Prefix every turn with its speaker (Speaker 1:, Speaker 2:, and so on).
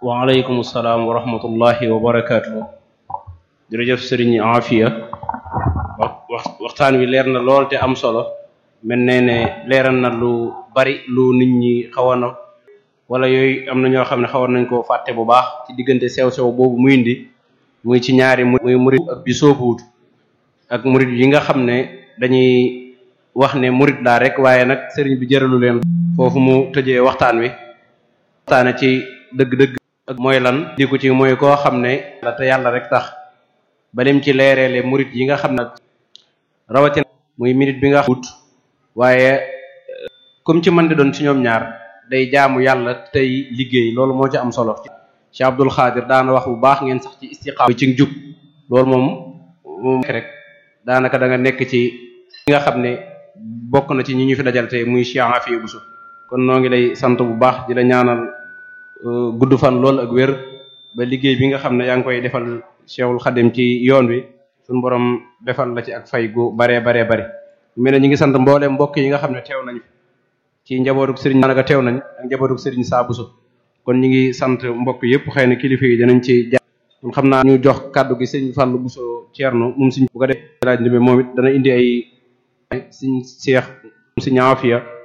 Speaker 1: waaleykum salaam wa rahmatullahi wa barakaatu jërëjëf sëriñ Afia wax wax waxtaan wi leer na lool te am solo mel ne ne leeral na lu bari lu nit ñi xawoon na wala yooyu am na ñoo xam ne xawoon nañ koo fàtte bu baax ci diggante sew-sew boobu muy indi muy ci ñaari muy murid ak bi soobuwut ak murid yi nga xam ne dañuy wax ne murid laa rek waaye nag sëriñ bi jëralu leen foofu mu tëjee waxtaan wi waxtaane ci dëgg-dëgg ak mooy lan di ko ci mooy koo xam ne la te yàlla rek tax balim ci leereele murid yi nga xam ne rawatina muy minute bi nga wut waaye comme ci mën di doon ci ñoom ñaar day jaamu yàlla tey liggéey loolu moo ci am solo Cheikh Abdul Xaadir daana wax bu baax ngeen sax ci istiqaama ci njub loolu moom moom rek daanaka da nga nekk ci nga xam ne bokk na ci ñi ñu fi dajal tey muy Cheikh Afia Bousso kon noo ngi lay sant bu baax di la ñaanal gudd fan lool ak wér ba liggéey bi nga xam ne yaa ngi koy defal Cheikhul Xadim ci yoon wi suñu borom defal la ci ak fay gu baree baree bari mel ne ñu ngi sant mbooleem mbokk yi nga xam ne teew nañ fi ci njabootuk sëriñ daanaka teew nañ ak njabootuk sëriñ Saa Bousso kon ñu ngi sant mbokk yëpp xëy na kilifa yi danañ ci jaar kon xam naa ñu jox kàddu gi sëriñ Fallou Bousso Thierno moom suñ bu ko def laaj moom it dana indi ay suñ Cheikh si Afia